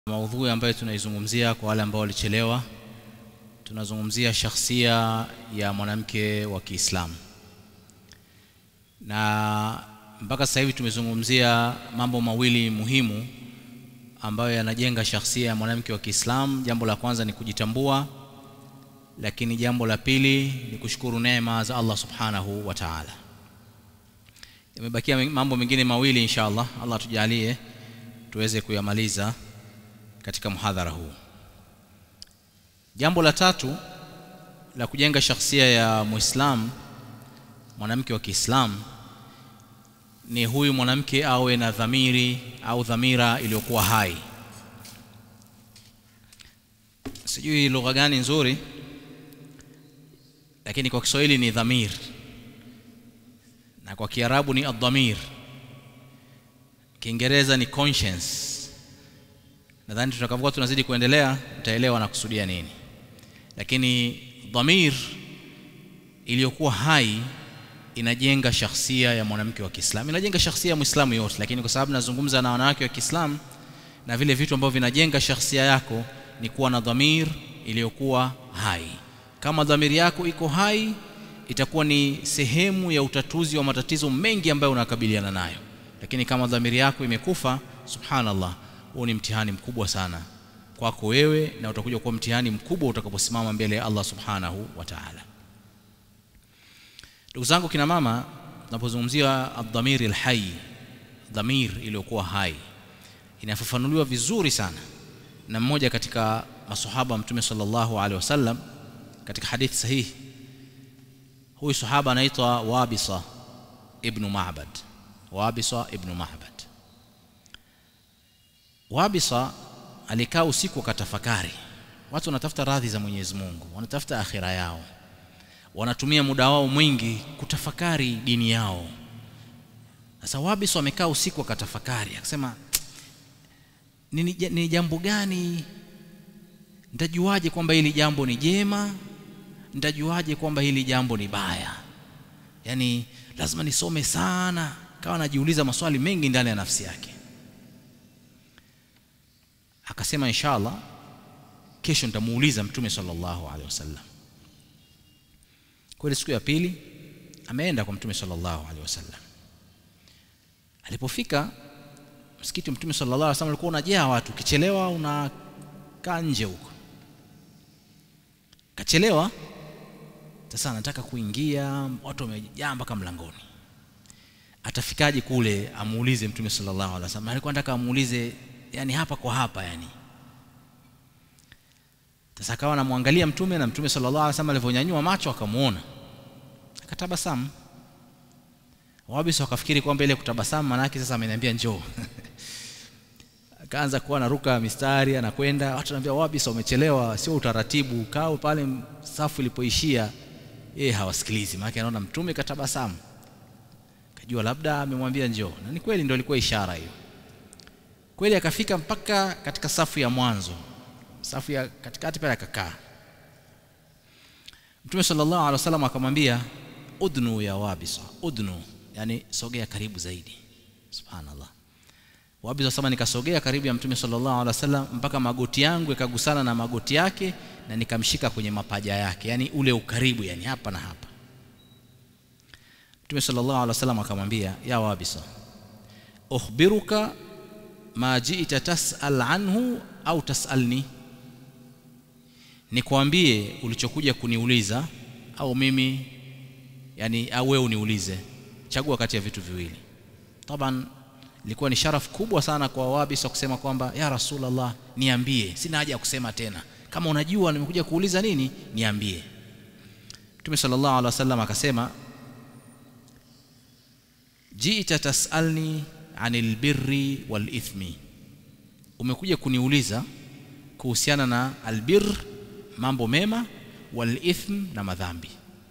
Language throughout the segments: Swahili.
maudhui ambayo tunaizungumzia kwa wale ambao walichelewa tunazungumzia shakhsia ya mwanamke wa Kiislamu na mpaka sasa hivi tumezungumzia mambo mawili muhimu ambayo yanajenga shakhsia ya mwanamke wa Kiislamu. Jambo la kwanza ni kujitambua, lakini jambo la pili ni kushukuru neema za Allah subhanahu wa ta'ala. Yamebakia mambo mengine mawili insha Allah, Allah tujalie tuweze kuyamaliza katika muhadhara huu. Jambo la tatu la kujenga shakhsia ya Muislamu, mwanamke wa Kiislamu ni huyu mwanamke awe na dhamiri au dhamira iliyokuwa hai. Sijui lugha gani nzuri, lakini kwa Kiswahili ni dhamir na kwa Kiarabu ni adhamir, Kiingereza ni conscience. Nadhani tutakapokuwa tunazidi kuendelea mtaelewa na kusudia nini, lakini dhamir iliyokuwa hai inajenga shakhsia ya mwanamke wa Kiislamu, inajenga shakhsia ya Muislamu yote, lakini kwa sababu nazungumza na wanawake wa Kiislamu na vile vitu ambavyo vinajenga shakhsia yako ni kuwa na dhamir iliyokuwa hai. Kama dhamiri yako iko hai, itakuwa ni sehemu ya utatuzi wa matatizo mengi ambayo unakabiliana nayo, lakini kama dhamiri yako imekufa, subhanallah, huo ni mtihani mkubwa sana kwako wewe, na utakuja kuwa mtihani mkubwa utakaposimama mbele ya Allah subhanahu wa ta'ala. Ndugu zangu kina mama, tunapozungumzia adhamiri alhayy, dhamir iliyokuwa hai, inafafanuliwa vizuri sana na mmoja katika masahaba Mtume sallallahu alaihi wasallam katika hadithi sahihi. Huyu sahaba anaitwa Wabisa ibnu Ma'bad, Wabisa ibnu Ma'bad. Wabisa alikaa usiku akatafakari. Watu wanatafuta radhi za Mwenyezi Mungu, wanatafuta akhira yao wanatumia muda wao mwingi kutafakari dini yao. Sasa Wabis wamekaa usiku akatafakari, akasema ni, ni jambo gani, nitajuaje kwamba hili jambo ni jema? Nitajuaje kwamba hili jambo ni baya? Yaani lazima nisome sana. Kawa anajiuliza maswali mengi ndani ya nafsi yake. Akasema inshallah, kesho nitamuuliza Mtume sallallahu alaihi wasallam. Kweli siku ya pili ameenda kwa Mtume sallallahu alaihi wasallam. Alipofika msikiti wa Mtume sallallahu alaihi wasallam ulikuwa unajaa watu, ukichelewa unakaa nje huko. Kachelewa sasa, anataka kuingia, watu wamejaa mpaka mlangoni. Atafikaje kule amuulize Mtume sallallahu alaihi wasallam? Alikuwa anataka amuulize, yani hapa kwa hapa, yani sasa akawa anamwangalia Mtume na Mtume sallallahu alaihi wasallam alivyonyanyua macho akamuona, akatabasamu. Wabisa wakafikiri kwamba ile kutabasamu maana yake sasa ameniambia njoo. Akaanza kuwa anaruka mistari anakwenda, watu wanaambia Wabisa, umechelewa, sio utaratibu, kaa pale safu ilipoishia. Yeye hawasikilizi, maana anaona Mtume katabasamu, kajua labda amemwambia njoo, na ni kweli ndio ilikuwa ishara hiyo. Kweli akafika mpaka katika safu ya mwanzo safu ya katikati pale akakaa. Mtume sallallahu alaihi wasallam akamwambia udnu ya Wabisa, udnu, yani sogea karibu zaidi. Subhanallah. Wabisa sema nikasogea karibu ya Mtume sallallahu alaihi wasallam mpaka magoti yangu yakagusana na magoti yake na nikamshika kwenye mapaja yake, yani ule ukaribu, yani hapa na hapa. Mtume sallallahu alaihi wasallam akamwambia ya Wabisa, ukhbiruka ma ji'ta tas'al anhu au tas'alni nikwambie ulichokuja kuniuliza au mimi yani, au wewe uniulize, chagua kati ya vitu viwili. Taban ilikuwa ni sharafu kubwa sana kwa Wabisa kusema kwamba ya Rasulullah, niambie, sina haja ya kusema tena, kama unajua nimekuja kuuliza nini, niambie. Mtume sallallahu alaihi wasallam akasema, jiita tasalni anil birri wal ithmi, umekuja kuniuliza kuhusiana na albir mambo mema, wal ithm na madhambi.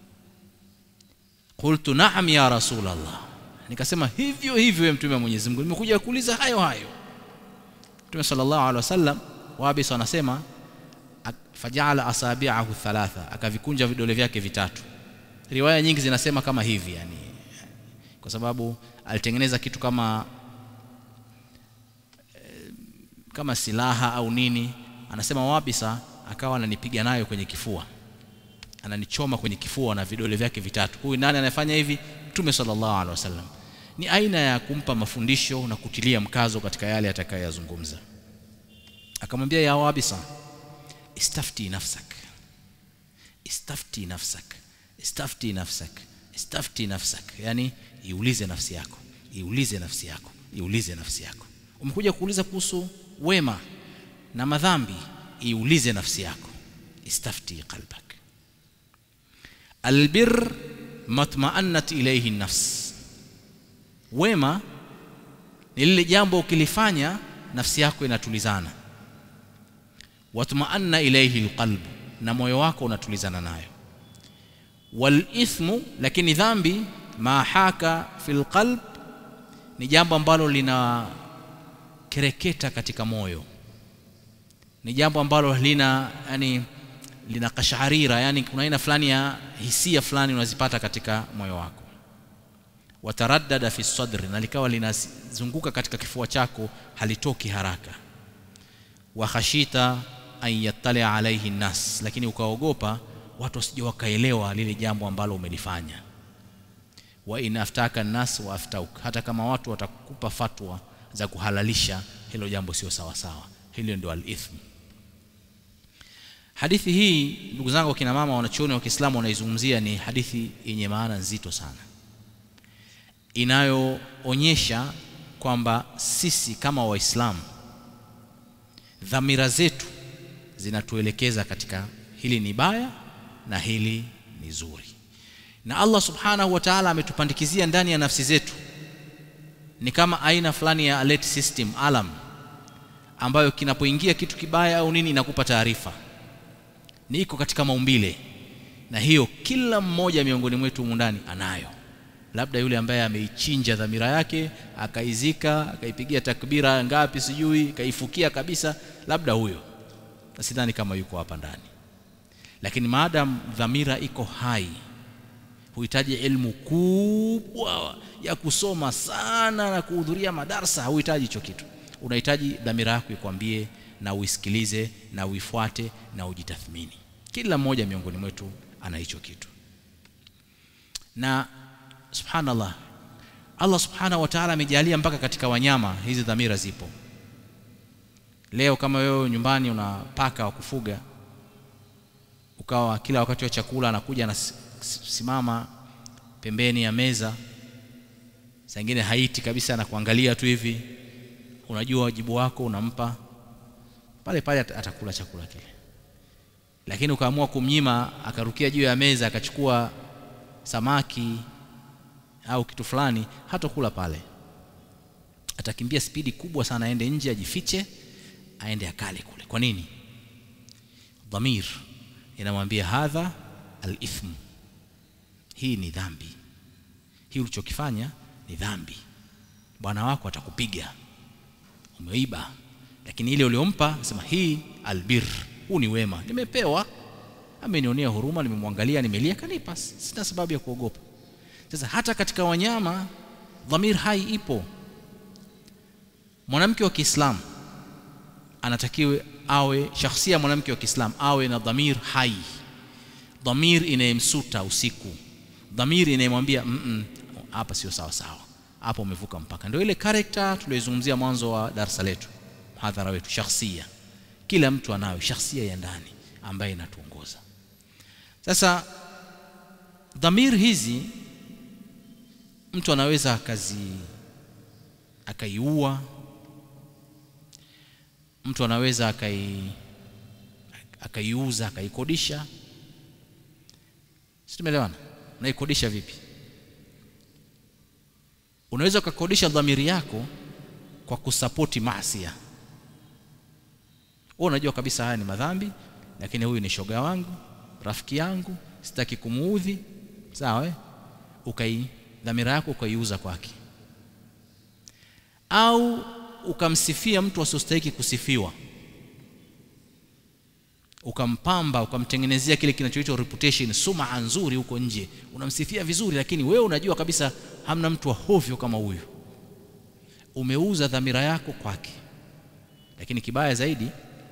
Qultu na'am ya Rasulullah, nikasema hivyo hivyo ya mtume wa Mwenyezi Mungu, nimekuja kuuliza hayo hayo. Mtume sallallahu alaihi wasallam, Wabisa anasema fajala asabi'ahu thalatha, akavikunja vidole vyake vitatu. Riwaya nyingi zinasema kama hivi, yani kwa sababu alitengeneza kitu kama kama silaha au nini anasema wabisa akawa ananipiga nayo kwenye kifua ananichoma kwenye kifua na vidole vyake vitatu huyu nani anayefanya hivi mtume sallallahu alaihi wasallam ni aina ya kumpa mafundisho na kutilia mkazo katika yale atakayoyazungumza akamwambia ya wabisa istafti nafsak istafti nafsak istafti nafsak istafti nafsak yani iulize nafsi yako iulize nafsi yako iulize nafsi yako umekuja kuuliza kuhusu wema na madhambi iulize nafsi yako istafti qalbak albir matma'annat ilayhi nafs wema ni lile jambo ukilifanya nafsi yako inatulizana watma'anna ilayhi alqalb na moyo wako unatulizana nayo wal ithmu lakini dhambi ma haka fil qalb ni jambo ambalo lina kereketa katika moyo ni jambo ambalo lina yani lina kasharira yani kuna aina fulani ya hisia fulani unazipata katika moyo wako wataraddada fi sadri na likawa linazunguka katika kifua chako halitoki haraka wa khashita an yattali alaihi nnas lakini ukaogopa watu wasije wakaelewa lile jambo ambalo umelifanya wa in aftaka nnas wa aftauk hata kama watu watakupa fatwa za kuhalalisha hilo jambo sio sawa sawa hilo ndio al-ithm hadithi hii ndugu zangu kina mama wanachuoni wa Kiislamu wanaizungumzia ni hadithi yenye maana nzito sana inayoonyesha kwamba sisi kama waislamu dhamira zetu zinatuelekeza katika hili ni baya na hili ni zuri na Allah subhanahu wa ta'ala ametupandikizia ndani ya nafsi zetu ni kama aina fulani ya alert system alarm ambayo kinapoingia kitu kibaya au nini inakupa taarifa ni iko katika maumbile na hiyo kila mmoja miongoni mwetu humu ndani anayo labda yule ambaye ameichinja dhamira yake akaizika akaipigia takbira ngapi sijui kaifukia kabisa labda huyo na sidhani kama yuko hapa ndani lakini maadam dhamira iko hai huhitaji elimu kubwa ya kusoma sana na kuhudhuria madarsa huhitaji hicho kitu unahitaji dhamira yako ikwambie na uisikilize na uifuate na ujitathmini kila mmoja miongoni mwetu ana hicho kitu na subhanallah Allah subhanahu wa ta'ala amejalia mpaka katika wanyama hizi dhamira zipo leo kama wewe nyumbani una paka wa kufuga ukawa kila wakati wa chakula anakuja anasimama pembeni ya meza saa ingine haiti kabisa anakuangalia tu hivi unajua wajibu wako unampa pale pale atakula chakula kile lakini ukaamua kumnyima akarukia juu ya meza akachukua samaki au kitu fulani hatokula pale atakimbia spidi kubwa sana aende nje ajifiche aende akale kule kwa nini dhamir inamwambia hadha al-ithm hii ni dhambi hii ulichokifanya ni dhambi bwana wako atakupiga umeiba lakini ile uliompa sema hii albir huu ni wema nimepewa amenionea huruma nimemwangalia nimelia kanipa sina sababu ya kuogopa sasa hata katika wanyama dhamir hai ipo mwanamke wa Kiislamu anatakiwe awe shakhsia mwanamke wa Kiislamu awe na dhamir hai dhamir inayemsuta usiku dhamir inayemwambia mm hapa sio sawa sawa hapo umevuka mpaka ndio ile character tuliyozungumzia mwanzo wa darasa letu hadhara wetu shakhsia kila mtu anayo shakhsia ya ndani ambaye inatuongoza sasa dhamir hizi mtu anaweza akazi akaiua mtu anaweza akai akaiuza akaikodisha si tumeelewana unaikodisha vipi unaweza ukakodisha dhamiri yako kwa kusapoti maasia wewe unajua kabisa haya ni madhambi lakini huyu ni shoga wangu rafiki yangu sitaki kumuudhi sawa eh ukai dhamira yako ukaiuza kwake au ukamsifia mtu asiostahili kusifiwa ukampamba ukamtengenezea kile kinachoitwa reputation suma nzuri huko nje unamsifia vizuri lakini wewe unajua kabisa hamna mtu wa hovyo kama huyu umeuza dhamira yako kwake lakini kibaya zaidi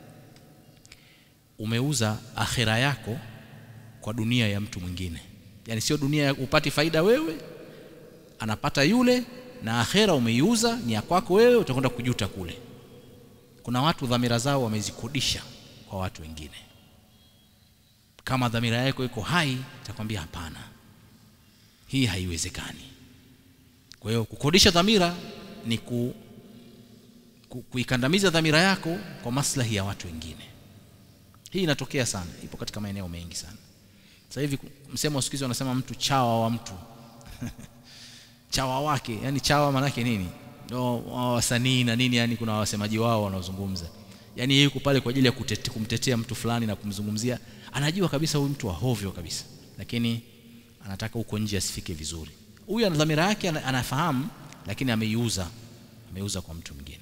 umeuza akhira yako kwa dunia ya mtu mwingine yani sio dunia ya upati faida wewe anapata yule na akhera umeiuza ni ya kwako wewe utakwenda kujuta kule kuna watu dhamira zao wamezikodisha kwa watu wengine kama dhamira yako iko hai itakwambia hapana hii haiwezekani kwa hiyo kukodisha dhamira ni ku, ku, kuikandamiza dhamira yako kwa maslahi ya watu wengine hii inatokea sana ipo katika maeneo mengi sana sasa hivi msemo wa siku hizi wanasema mtu chawa wa mtu chawa wake yani chawa manake nini no, wasanii na nini yani kuna wasemaji wao wanaozungumza yani yeye yuko pale kwa ajili ya kutete, kumtetea mtu fulani na kumzungumzia anajua kabisa huyu mtu wa hovyo kabisa lakini anataka huko nje asifike vizuri huyu ana dhamira yake anafahamu lakini ameiuza ameuza kwa mtu mwingine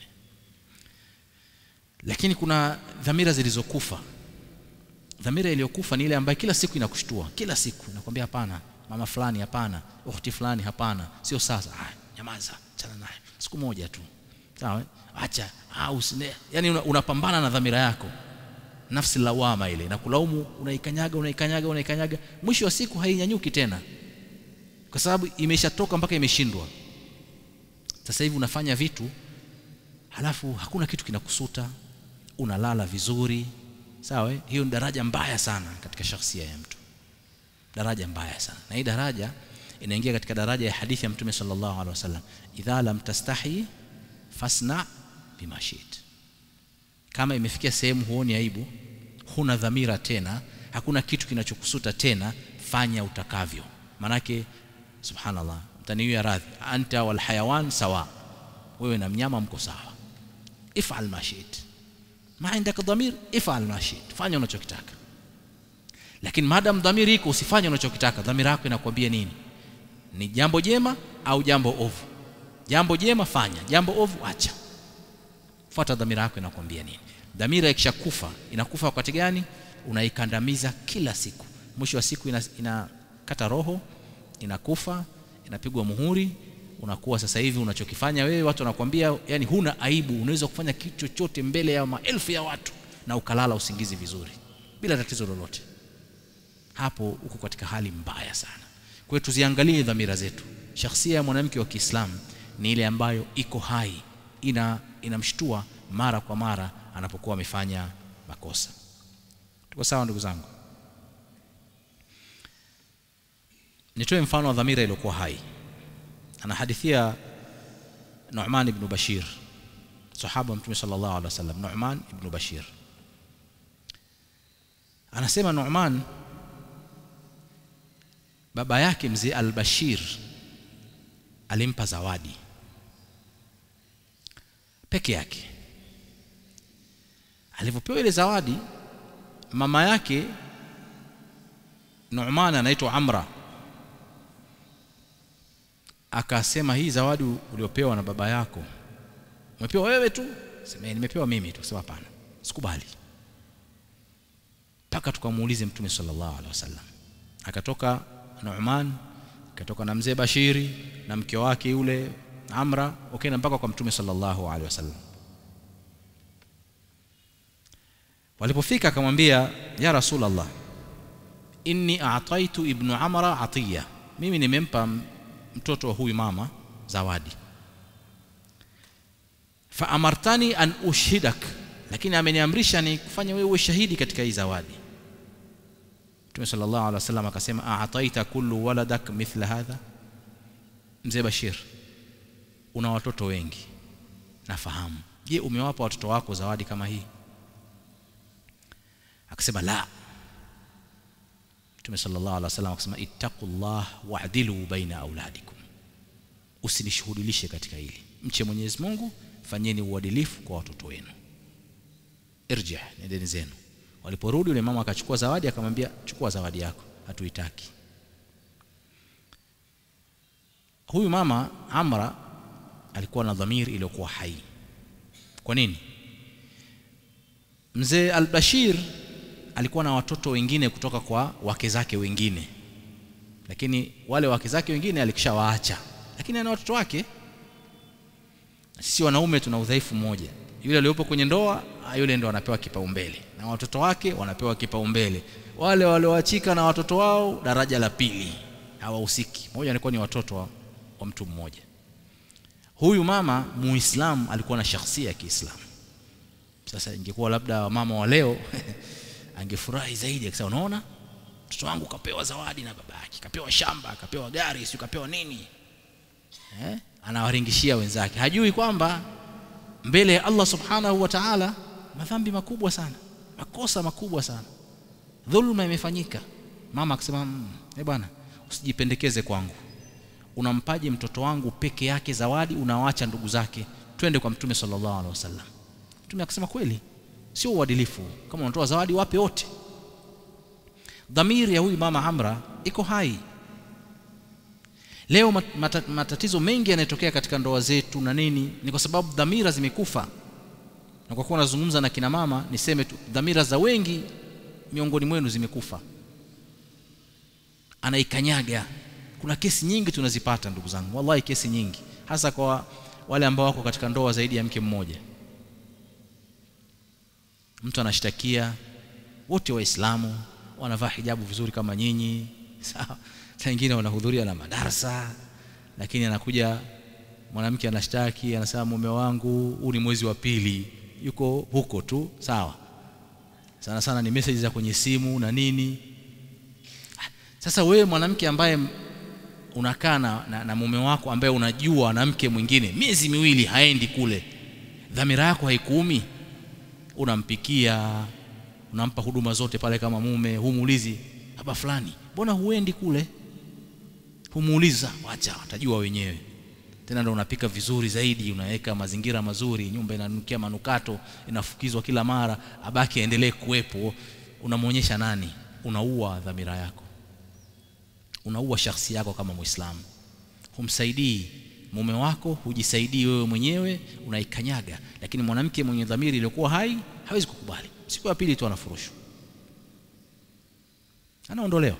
lakini kuna dhamira zilizokufa dhamira iliyokufa ni ile ambayo kila siku inakushtua kila siku nakwambia hapana mama fulani hapana ukhti fulani hapana sio sasa ah, nyamaza chana naye siku moja tu sawa acha au yani unapambana una na dhamira yako nafsi lawama ile na kulaumu unaikanyaga unaikanyaga unaikanyaga mwisho wa siku hainyanyuki tena kwa sababu imeshatoka mpaka imeshindwa sasa hivi unafanya vitu halafu hakuna kitu kinakusuta unalala vizuri sawa hiyo ni daraja mbaya sana katika shakhsia ya mtu daraja mbaya sana na hii daraja inaingia katika daraja ya hadithi ya mtume sallallahu alaihi wasallam idha lam tastahi fasna bima shit kama imefikia sehemu huoni aibu huna dhamira tena hakuna kitu kinachokusuta tena fanya utakavyo manake subhanallah mtaniwia radhi anta wal hayawan sawa wewe na mnyama mko sawa ifal ma shit ma indaka dhamir ifal ma shit fanya unachokitaka lakini madam dhamiri iko usifanye unachokitaka dhamira yako inakwambia nini ni jambo jema au jambo ovu jambo jema fanya jambo ovu acha fuata dhamira yako inakwambia nini dhamira ikishakufa inakufa wakati gani unaikandamiza kila siku mwisho wa siku inakata ina roho inakufa inapigwa muhuri unakuwa sasa hivi unachokifanya wewe watu wanakwambia yani huna aibu unaweza kufanya kitu chochote mbele ya maelfu ya watu na ukalala usingizi vizuri bila tatizo lolote hapo uko katika hali mbaya sana kwa hiyo tuziangalie dhamira zetu shakhsia ya mwanamke wa Kiislamu ni ile ambayo iko hai ina inamshtua mara kwa mara anapokuwa amefanya makosa tuko sawa ndugu zangu nitoe mfano wa dhamira iliyokuwa hai anahadithia Nu'man ibn Bashir sahaba mtume sallallahu alaihi wasallam Nu'man ibn Bashir anasema Nu'man baba yake mzee al-Bashir alimpa zawadi peke yake alivyopewa ile zawadi mama yake Nu'man anaitwa Amra akasema hii zawadi uliopewa na baba yako umepewa wewe tu sema nimepewa mimi tu sema hapana sikubali mpaka tukamuulize mtume sallallahu alaihi wasallam akatoka Nu'man akatoka na mzee Bashiri na mke wake yule Amra wakaenda mpaka kwa mtume sallallahu alaihi wasallam walipofika akamwambia ya rasulullah inni a'taitu ibnu amra atiya mimi nimempa mtoto wa huyu mama zawadi fa amartani an ushhidak lakini ameniamrisha ni kufanya wewe uwe shahidi katika hii zawadi Mtume sallallahu alaihi wasallam akasema a'taita kullu waladak mithla hadha mzee Bashir una watoto wengi nafahamu je umewapa watoto wako zawadi kama hii akasema la Mtume sallallahu alaihi wasallam akasema ittaqullah wa'dilu baina auladikum usinishuhudilishe katika hili mche Mwenyezi Mungu fanyeni uadilifu kwa watoto wenu irji nendeni zenu waliporudi yule mama akachukua zawadi akamwambia chukua zawadi yako hatuitaki huyu mama Amra alikuwa na dhamiri iliyokuwa hai kwa nini mzee al-Bashir alikuwa na watoto wengine kutoka kwa wake zake wengine lakini wale wake zake wengine alikishawaacha lakini ana watoto wake sisi wanaume tuna udhaifu mmoja yule aliyopo kwenye ndoa yule ndo anapewa kipaumbele na watoto wake wanapewa kipaumbele wale walioachika na watoto wao daraja la pili hawahusiki moja alikuwa ni watoto wa, wa mtu mmoja huyu mama muislamu alikuwa na shakhsia ya kiislamu sasa ingekuwa labda wamama wa leo angefurahi zaidi akisema unaona mtoto wangu kapewa zawadi na babake kapewa shamba kapewa gari sio kapewa nini eh? anawaringishia wenzake hajui kwamba mbele ya Allah subhanahu wa ta'ala madhambi makubwa sana makosa makubwa sana dhulma imefanyika mama akisema mmm, eh bwana usijipendekeze kwangu unampaje mtoto wangu peke yake zawadi unawaacha ndugu zake twende kwa mtume sallallahu alaihi wasallam mtume akasema kweli sio uadilifu kama unatoa zawadi wape wote dhamiri ya huyu mama Amra iko hai leo mat, matatizo mengi yanayotokea katika ndoa zetu na nini ni kwa sababu dhamira zimekufa na kwa kuwa nazungumza na kina mama niseme tu dhamira za wengi miongoni mwenu zimekufa anaikanyaga kuna kesi nyingi tunazipata ndugu zangu wallahi kesi nyingi hasa kwa wale ambao wako katika ndoa zaidi ya mke mmoja mtu anashtakia wote waislamu wanavaa hijabu vizuri kama nyinyi sawa saa nyingine wanahudhuria na madarasa lakini anakuja mwanamke anashtaki anasema mume wangu huu ni mwezi wa pili yuko huko tu sawa sana sana ni message za kwenye simu na nini sasa wewe mwanamke ambaye unakaa na, na, na mume wako ambaye unajua na mke mwingine miezi miwili haendi kule dhamira yako haikuumi unampikia unampa huduma zote pale kama mume humuulizi hapa fulani mbona huendi kule humuuliza wacha watajua wenyewe tena ndo unapika vizuri zaidi unaweka mazingira mazuri nyumba inanukia manukato inafukizwa kila mara abaki aendelee kuwepo unamwonyesha nani unaua dhamira yako unaua shakhsi yako kama muislamu humsaidii mume wako hujisaidii wewe mwenyewe unaikanyaga lakini mwanamke mwenye dhamiri iliyokuwa hai hawezi kukubali siku ya pili tu anafurushwa anaondolewa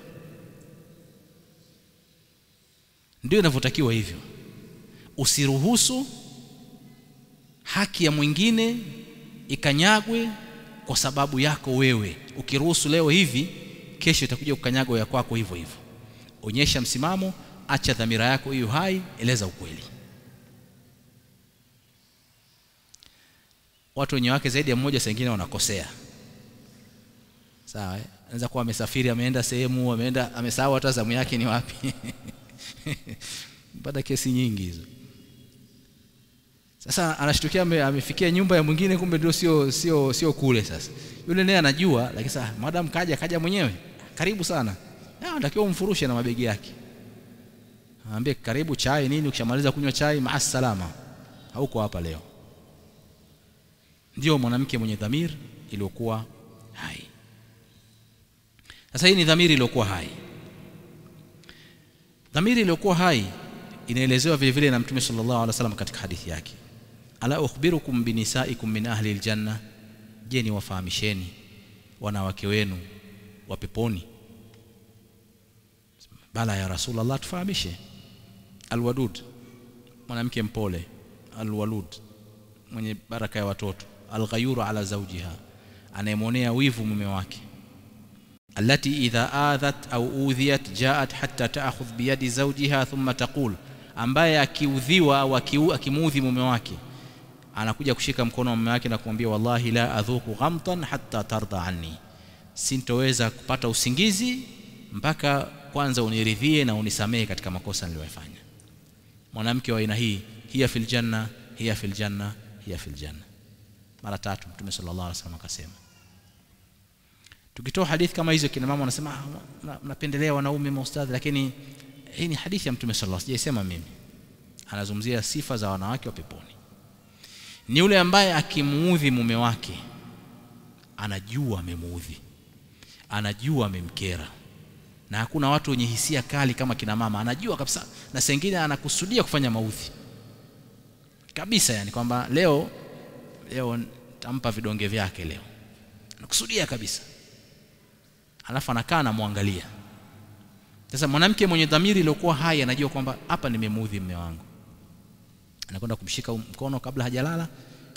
ndio inavyotakiwa hivyo usiruhusu haki ya mwingine ikanyagwe kwa sababu yako wewe ukiruhusu leo hivi kesho itakuja kukanyagwa ya kwako hivyo hivyo onyesha msimamo acha dhamira yako hiyo hai eleza ukweli watu wenye wake zaidi ya mmoja saa ingine wanakosea sawa eh? anaweza kuwa amesafiri ameenda sehemu ameenda amesahau hata zamu yake ni wapi mpata kesi nyingi hizo sasa anashtukia amefikia nyumba ya mwingine kumbe ndio sio sio sio kule sasa yule naye anajua lakini sasa madam kaja kaja mwenyewe karibu sana anatakiwa umfurushe na mabegi yake aambie karibu chai nini ukishamaliza kunywa chai maasalama hauko hapa leo ndio mwanamke mwenye dhamir iliyokuwa hai sasa hii ni dhamiri iliyokuwa hai dhamiri iliyokuwa hai inaelezewa vile vile na mtume sallallahu alaihi wasallam katika hadithi yake ala ukhbirukum binisaikum min ahli aljanna je ni wafahamisheni wanawake wenu wa peponi bala ya rasulullah tufahamishe alwadud mwanamke mpole alwalud mwenye baraka ya watoto alghayuru ala zawjiha anayemwonea wivu mume wake التي إذا آذت أو أوذيت جاءت حتى تأخذ بيد زوجها ثم تقول ambaye akiudhiwa au akimuudhi mume wake anakuja kushika mkono wa mume wake na kumwambia wallahi la adhuku ghamtan hatta tarda anni sintoweza kupata usingizi mpaka kwanza uniridhie na unisamehe katika makosa niliyofanya mwanamke wa aina hii hiya fil janna hiya fil janna hiya fil janna mara tatu mtume sallallahu alaihi wasallam akasema tukitoa hadithi kama hizo kina mama wanasema mnapendelea wanaume maustadhi lakini hii ni hadithi ya mtume sallallahu alaihi wasallam sijaisema mimi anazungumzia sifa za wanawake wa peponi ni yule ambaye akimuudhi mume wake anajua amemuudhi anajua amemkera na hakuna watu wenye hisia kali kama kina mama anajua kabisa na sengine anakusudia kufanya maudhi kabisa yani kwamba leo leo tampa vidonge vyake leo anakusudia kabisa alafu anakaa anamwangalia sasa mwanamke mwenye dhamiri iliyokuwa hai anajua kwamba hapa nimemuudhi mume wangu anakwenda kumshika mkono kabla hajalala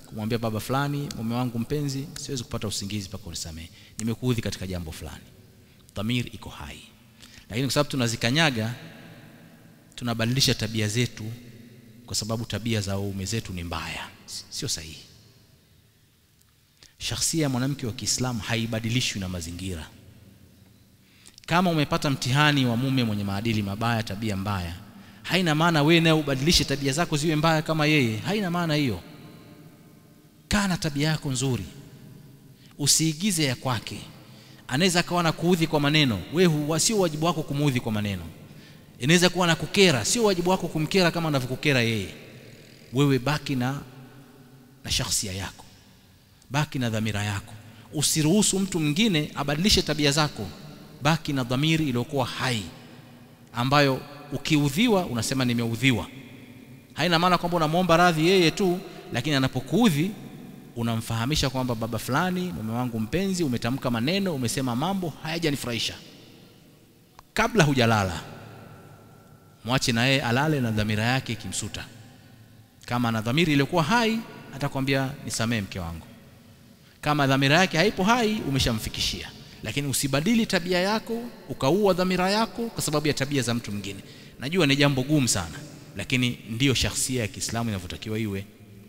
kumwambia baba fulani mume wangu mpenzi siwezi kupata usingizi mpaka unisamehe nimekuudhi katika jambo fulani dhamir iko hai lakini kwa sababu tunazikanyaga tunabadilisha tabia zetu kwa sababu tabia za waume zetu ni mbaya sio sahihi shakhsia ya mwanamke wa Kiislamu haibadilishwi na mazingira kama umepata mtihani wa mume mwenye maadili mabaya tabia mbaya haina maana wewe naye ubadilishe tabia zako ziwe mbaya kama yeye haina maana hiyo kaa na tabia yako nzuri usiigize ya kwake anaweza akawa na kuudhi kwa maneno wewe sio wajibu wako kumuudhi kwa maneno inaweza kuwa na kukera sio wajibu wako kumkera kama anavyokukera yeye wewe baki na na shakhsia yako baki na dhamira yako usiruhusu mtu mwingine abadilishe tabia zako baki na dhamiri iliyokuwa hai ambayo ukiudhiwa unasema nimeudhiwa haina maana kwamba unamwomba radhi yeye tu lakini anapokuudhi unamfahamisha kwamba baba fulani mume wangu mpenzi umetamka maneno umesema mambo hayajanifurahisha kabla hujalala mwache na yeye alale na dhamira yake ikimsuta kama ana dhamiri iliyokuwa hai atakwambia nisamee mke wangu kama dhamira yake haipo hai umeshamfikishia lakini usibadili tabia yako ukaua dhamira yako kwa sababu ya tabia za mtu mwingine najua ni jambo gumu sana lakini ndiyo shakhsia ya Kiislamu inavyotakiwa iwe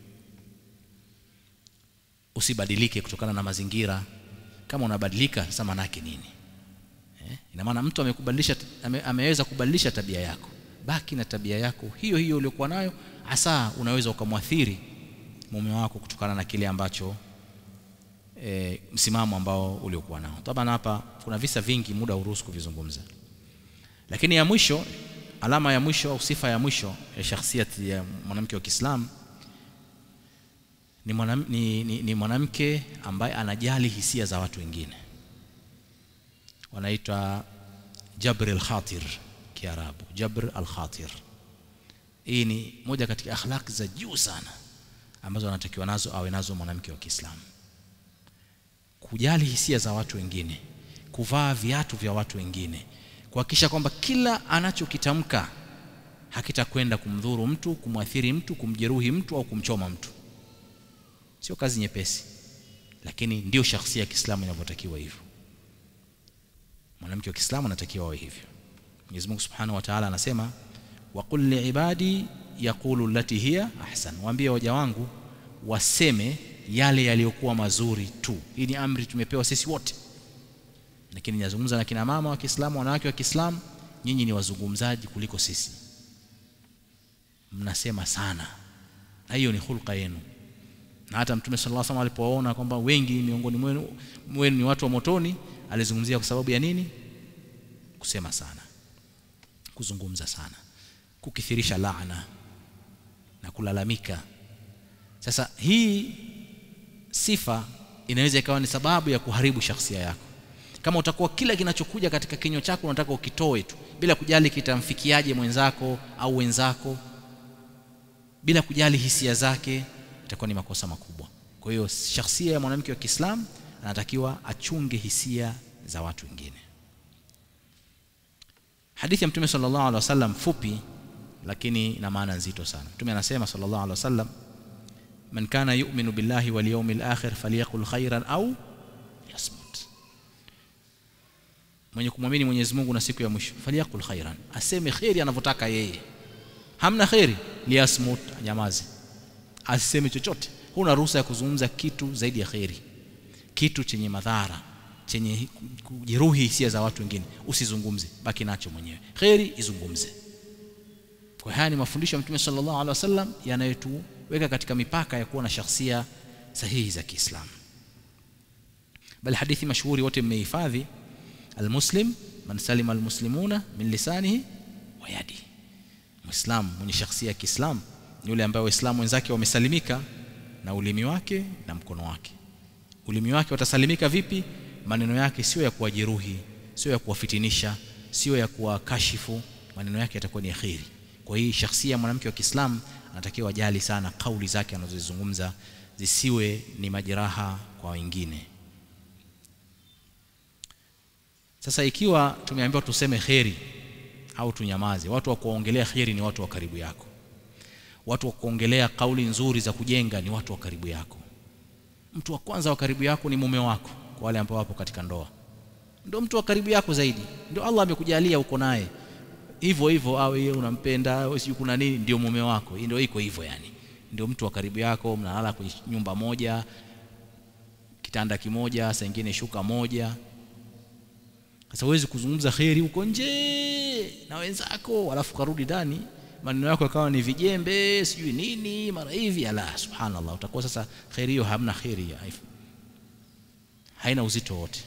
usibadilike kutokana na mazingira kama unabadilika sasa maana yake nini eh? ina maana mtu amekubadilisha ame, ameweza kubadilisha tabia yako baki na tabia yako hiyo hiyo uliyokuwa nayo hasa unaweza ukamwathiri mume wako kutokana na kile ambacho e, msimamo ambao uliokuwa nao taban hapa kuna visa vingi muda uruhusu kuvizungumza lakini ya mwisho alama ya mwisho au sifa ya mwisho ya shakhsiyati ya mwanamke wa Kiislamu ni, mwanam, ni, ni, ni mwanamke ambaye anajali hisia za watu wengine wanaitwa jabr al-khatir kiarabu jabr al-khatir hii ni moja katika akhlaq za juu sana ambazo anatakiwa nazo awe nazo mwanamke wa Kiislamu kujali hisia za watu wengine kuvaa viatu vya watu wengine kuhakikisha kwamba kila anachokitamka hakitakwenda kumdhuru mtu kumwathiri mtu kumjeruhi mtu au kumchoma mtu sio kazi nyepesi lakini ndio shakhsia ya Kiislamu inavyotakiwa hivyo mwanamke wa Kiislamu anatakiwa awe hivyo Mwenyezi Mungu Subhanahu wa Ta'ala anasema waqul liibadi yaqulu allati hiya ahsan waambie waja wangu waseme yale yaliyokuwa mazuri tu hii ni amri tumepewa sisi wote lakini nazungumza na kina mama wa Kiislamu wanawake wa Kiislamu nyinyi ni wazungumzaji kuliko sisi mnasema sana na hiyo ni hulka yenu na hata mtume sallallahu alaihi wasallam alipowaona kwamba wengi miongoni mwenu mwenu ni watu wa motoni alizungumzia kwa sababu ya nini kusema sana kuzungumza sana kukithirisha laana na kulalamika sasa hii sifa inaweza ikawa ni sababu ya kuharibu shakhsia yako kama utakuwa kila kinachokuja katika kinywa chako unataka ukitoe tu bila kujali kitamfikiaje mwenzako au wenzako bila kujali hisia zake itakuwa ni makosa makubwa kwa hiyo shakhsia ya mwanamke wa Kiislamu anatakiwa achunge hisia za watu wengine hadithi ya mtume sallallahu alaihi wasallam fupi lakini ina maana nzito sana mtume anasema sallallahu alaihi wasallam man kana yu'minu billahi wal yawmil akhir falyaqul khairan au yasmut mwenye kumwamini Mwenyezi Mungu na siku ya mwisho falyaqul khairan aseme khairi anavyotaka yeye hamna khairi liyasmut anyamaze asiseme chochote huna ruhusa ya kuzungumza kitu zaidi ya khairi kitu chenye madhara chenye kujeruhi hisia za watu wengine usizungumze baki nacho mwenyewe khairi izungumze kwa haya ni mafundisho ya Mtume sallallahu alaihi wasallam yanayotuweka katika mipaka ya kuwa na shakhsia sahihi za Kiislamu bali hadithi mashuhuri wote mmehifadhi almuslim man salima almuslimuna min lisanihi wa yadi muislam mwenye shakhsia ya Kiislamu ni yule ambaye waislamu wenzake wamesalimika na ulimi wake na mkono wake ulimi wake watasalimika vipi maneno yake sio ya kuwajeruhi sio ya kuwafitinisha sio ya kuwakashifu maneno yake yatakuwa ni ya kheri kwa hii shakhsia mwanamke wa Kiislamu anatakiwa ajali sana kauli zake anazozizungumza zisiwe ni majeraha kwa wengine sasa ikiwa tumeambiwa tuseme kheri au tunyamaze watu wa kuongelea kheri ni watu wa karibu yako watu wa kuongelea kauli nzuri za kujenga ni watu wa karibu yako mtu wa kwanza wa karibu yako ni mume wako kwa wale ambao wapo katika ndoa ndio mtu wa karibu yako zaidi ndio Allah amekujalia uko naye hivyo hivyo au yeye unampenda au sio kuna nini ndio mume wako ndio iko hivyo yani ndio mtu wa karibu yako mnalala kwenye nyumba moja kitanda kimoja saa nyingine shuka moja sasa huwezi kuzungumza kheri huko nje na wenzako alafu karudi ndani maneno yako yakawa ni vijembe sijui nini mara hivi ala subhanallah utakuwa sasa kheri hiyo hamna kheri haina uzito wote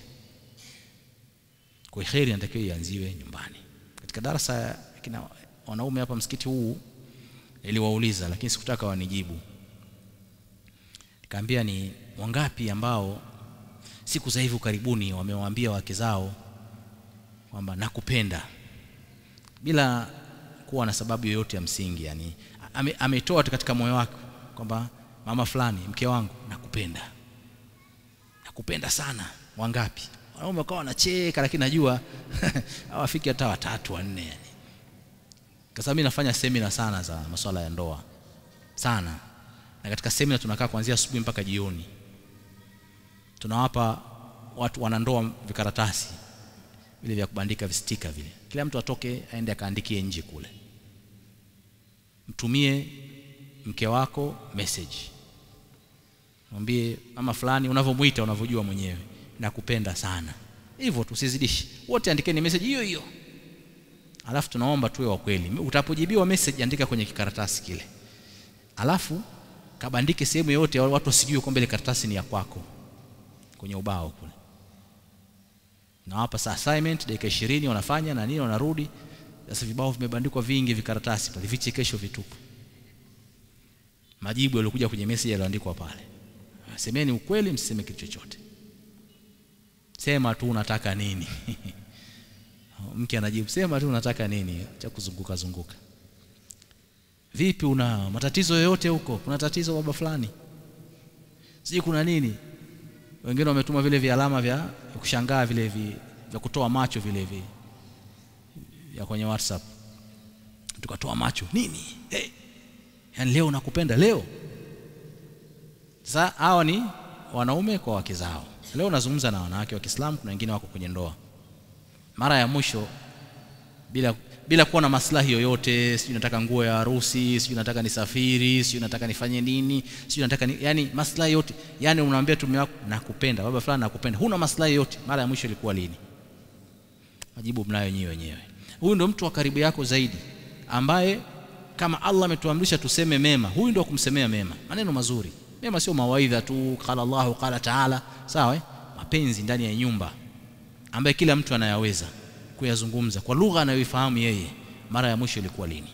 kwa kheri inatakiwa ianziwe nyumbani katika darasa kina wanaume hapa msikiti huu niliwauliza lakini sikutaka wanijibu nikaambia ni wangapi ambao siku za hivi karibuni wamewaambia wake zao kwamba nakupenda bila kuwa na sababu yoyote ya msingi yani ame, ametoa katika moyo wake kwamba mama fulani mke wangu nakupenda nakupenda sana wangapi wanaume wakawa wanacheka lakini najua hawafiki hata watatu wanne yani kwa sababu mimi nafanya semina sana za masuala ya ndoa sana na katika semina tunakaa kuanzia asubuhi mpaka jioni tunawapa watu wanandoa vikaratasi vile vya kubandika vistika vile kila mtu atoke aende akaandikie nje kule mtumie mke wako message mwambie mama fulani unavyomuita unavyojua mwenyewe nakupenda sana hivyo tusizidishi wote andikeni message hiyo hiyo alafu tunaomba tuwe wa kweli utapojibiwa message andika kwenye kikaratasi kile alafu kabandike sehemu yote watu wasijue kwamba ile karatasi ni ya kwako kwenye ubao kule nawapa saa assignment dakika 20 wanafanya na nini wanarudi sasa vibao vimebandikwa vingi vikaratasi pale vichekesho vitupu majibu yaliokuja kwenye message yaliyoandikwa pale semeni ukweli msiseme kitu chochote sema tu unataka nini mke anajibu sema tu unataka nini cha kuzunguka zunguka vipi una matatizo yoyote huko kuna tatizo baba fulani sijui kuna nini wengine wametuma vile vya alama vya kushangaa vile vi, vya kutoa macho vile vi ya kwenye WhatsApp tukatoa macho nini hey. yani leo nakupenda leo sasa hawa ni wanaume kwa wake zao leo nazungumza na wanawake wa Kiislamu kuna wengine wako kwenye ndoa mara ya mwisho bila bila kuwa na maslahi yoyote sijui nataka nguo ya harusi sijui nataka nisafiri sijui nataka nifanye nini sijui nataka ni, yani maslahi yote yani unamwambia tume wako nakupenda baba fulani nakupenda huna maslahi yote mara ya mwisho ilikuwa lini majibu mnayo nyinyi wenyewe huyu ndo mtu wa karibu yako zaidi ambaye kama Allah ametuamrisha tuseme mema huyu ndo kumsemea mema maneno mazuri mema sio mawaidha tu qala Allahu qala taala sawa eh? mapenzi ndani ya nyumba ambaye kila mtu anayaweza kuyazungumza kwa lugha anayoifahamu yeye mara ya mwisho ilikuwa lini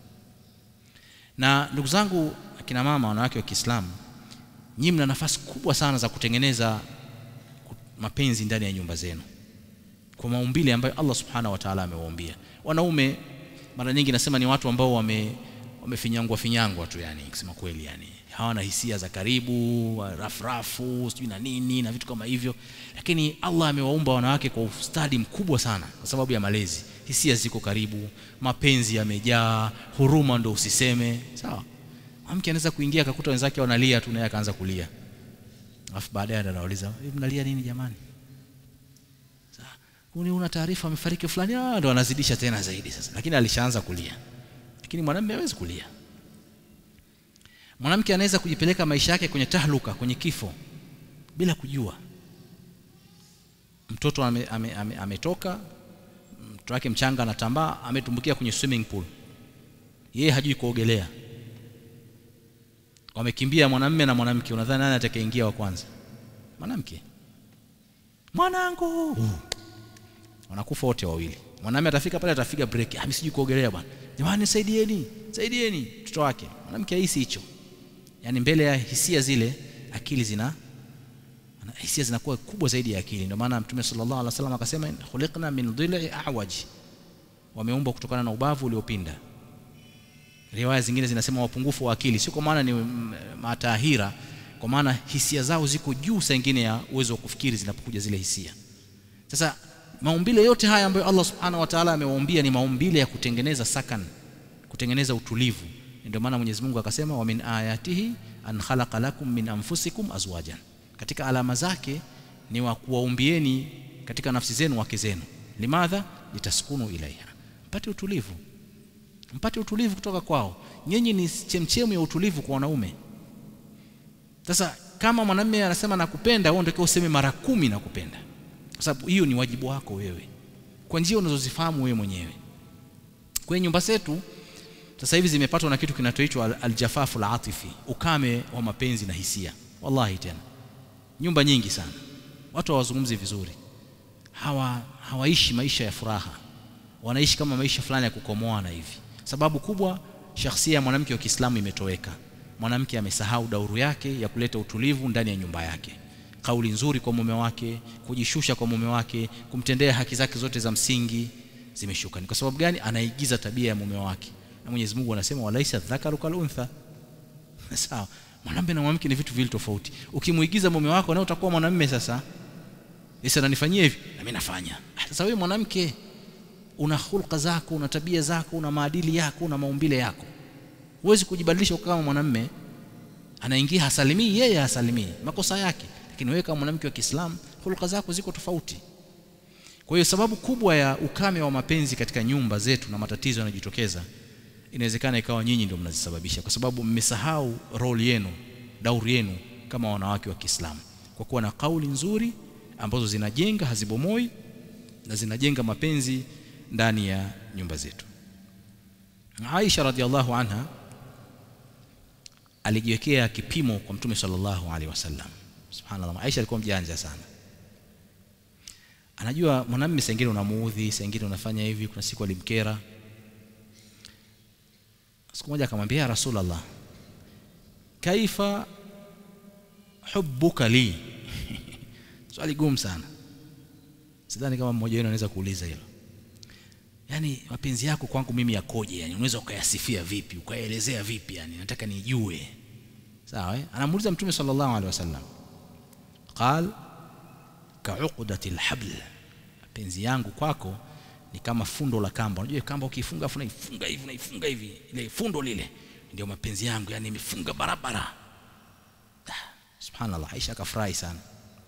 na ndugu zangu akina mama wanawake wa Kiislamu nyinyi mna nafasi kubwa sana za kutengeneza mapenzi ndani ya nyumba zenu kwa maumbile ambayo Allah subhanahu wa ta'ala amewaambia wanaume mara nyingi nasema ni watu ambao wame wamefinyangwa finyangwa tu yani kusema kweli yani hawana hisia za karibu rafrafu sijui na nini na vitu kama hivyo lakini Allah amewaumba wanawake kwa ustadi mkubwa sana kwa sababu ya malezi hisia ziko karibu mapenzi yamejaa huruma ndo usiseme sawa mke anaweza kuingia akakuta wenzake wanalia tu naye akaanza kulia alafu baadaye anauliza mnalia nini jamani Uni una taarifa amefariki fulani ah ndo anazidisha tena zaidi sasa lakini alishaanza kulia lakini mwanamume hawezi kulia mwanamke anaweza kujipeleka maisha yake kwenye tahluka kwenye kifo bila kujua mtoto ametoka ame, ame, ame mtoto wake mchanga anatambaa ametumbukia kwenye swimming pool yeye hajui kuogelea wamekimbia mwanamume na mwanamke unadhani nani atakayeingia wa kwanza mwanamke mwanangu uh. wanakufa wote wawili mwanamume atafika pale atafiga break ah mimi sijui kuogelea bwana jamani saidieni saidieni mtoto wake mwanamke haisi hicho yani mbele ya hisia zile akili zina hisia zinakuwa kubwa zaidi ya akili ndio maana mtume sallallahu alaihi wasallam akasema khuliqna min dhil'i a'waj wameumbwa kutokana na ubavu uliopinda riwaya zingine zinasema wapungufu wa akili sio kwa maana ni matahira kwa maana hisia zao ziko juu saa nyingine ya uwezo wa kufikiri zinapokuja zile hisia sasa maumbile yote haya ambayo Allah subhanahu wa ta'ala amewaumbia ni maumbile ya kutengeneza sakan kutengeneza utulivu ndio maana Mwenyezi Mungu akasema wa min ayatihi an khalaqa lakum min anfusikum azwajan katika alama zake ni wa kuwaumbieni katika nafsi zenu wake zenu limadha litaskunu ilaiha mpate utulivu mpate utulivu kutoka kwao nyinyi ni chemchemu ya utulivu kwa wanaume sasa kama mwanamume anasema nakupenda wewe ndio useme mara kumi nakupenda kwa sababu hiyo ni wajibu wako wewe kwa njia unazozifahamu wewe mwenyewe kwenye nyumba zetu sasa hivi zimepatwa na kitu kinachoitwa aljafafu alatifi ukame wa mapenzi na hisia wallahi tena nyumba nyingi sana watu hawazungumzi vizuri hawa hawaishi maisha ya furaha wanaishi kama maisha fulani ya kukomoana hivi sababu kubwa shakhsia ya mwanamke wa Kiislamu imetoweka mwanamke amesahau dauru yake ya kuleta utulivu ndani ya nyumba yake kauli nzuri kwa mume wake kujishusha kwa mume wake kumtendea haki zake zote za msingi zimeshuka ni kwa sababu gani anaigiza tabia ya mume wake na Mwenyezi Mungu anasema walaisa dhakaru kal untha sawa mwanamume na mwanamke ni vitu vile tofauti ukimuigiza mume wako na utakuwa mwanamume sasa Yesu ananifanyia hivi na mimi nafanya sasa wewe mwanamke una hulka zako una tabia zako una maadili yako una maumbile yako huwezi kujibadilisha kama mwanamume anaingia hasalimii yeye hasalimii makosa yake lakini wewe kama mwanamke wa Kiislamu hulka zako ziko tofauti kwa hiyo sababu kubwa ya ukame wa mapenzi katika nyumba zetu na matatizo yanayojitokeza inawezekana ikawa nyinyi ndio mnazisababisha kwa sababu mmesahau role yenu dauri yenu kama wanawake wa Kiislamu kwa kuwa na kauli nzuri ambazo zinajenga hazibomoi na zinajenga mapenzi ndani ya nyumba zetu Aisha radhiallahu anha alijiwekea kipimo kwa Mtume sallallahu alaihi wasallam subhanallah Aisha alikuwa mjanja sana anajua mwanamume sengine unamuudhi sengine unafanya hivi kuna siku alimkera siku moja akamwambia ya rasulullah kaifa hubbuka li swali gumu sana sidhani kama mmoja wenu anaweza kuuliza hilo yani mapenzi yako kwangu mimi yakoje yani unaweza ukayasifia vipi ukaelezea vipi yani nataka nijue sawa eh anamuuliza mtume sallallahu alaihi wasallam qal ka'uqdati alhabl mapenzi yangu kwako ni kama fundo la kamba unajua kamba ukifunga afu naifunga hivi naifunga hivi ile fundo lile ndio mapenzi yangu yani imefunga barabara subhanallah Aisha akafurahi sana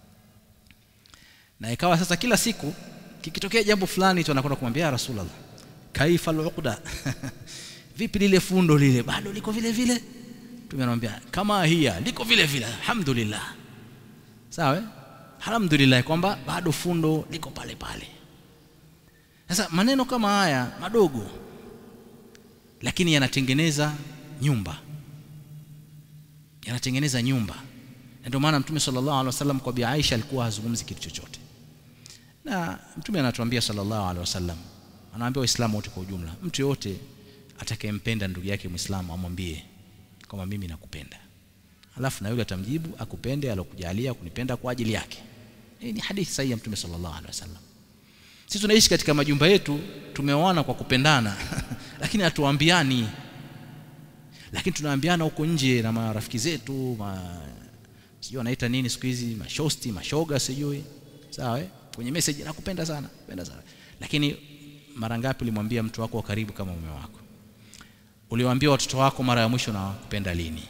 na ikawa sasa kila siku kikitokea jambo fulani tu anakwenda kumwambia rasulullah kaifa aluqda vipi lile fundo lile bado liko vile vile tumemwambia kama hiya liko vile vile alhamdulillah sawa eh? alhamdulillah kwamba bado fundo liko pale pale sasa maneno kama haya madogo lakini yanatengeneza nyumba yanatengeneza nyumba ndio maana mtume sallallahu alaihi wasallam kwa bi Aisha alikuwa hazungumzi kitu chochote na mtume anatuambia sallallahu alaihi wasallam anawaambia waislamu wote kwa ujumla mtu yote atakayempenda ndugu yake muislamu amwambie kama mimi nakupenda alafu na yule atamjibu akupende alokujalia kunipenda kwa ajili yake hii ni hadithi sahihi ya mtume sallallahu alaihi wasallam sisi tunaishi katika majumba yetu tumeoana kwa kupendana lakini hatuambiani lakini tunaambiana huko nje na marafiki zetu ma sijui wanaita nini siku hizi mashosti mashoga sijui sawa eh? kwenye message nakupenda sana napenda sana lakini mara ngapi ulimwambia mtu wako wa karibu kama mume wako uliwaambia watoto wako mara ya mwisho na kupenda lini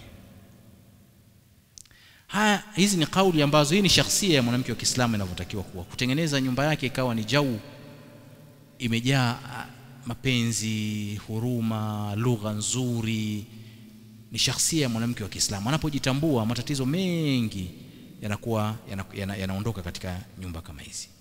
haya hizi ni kauli ambazo hii ni shakhsia ya mwanamke wa Kiislamu inavyotakiwa kuwa kutengeneza nyumba yake ikawa ni jau imejaa mapenzi huruma lugha nzuri ni shakhsia ya mwanamke wa Kiislamu anapojitambua matatizo mengi yanakuwa yanaondoka yana, yana katika nyumba kama hizi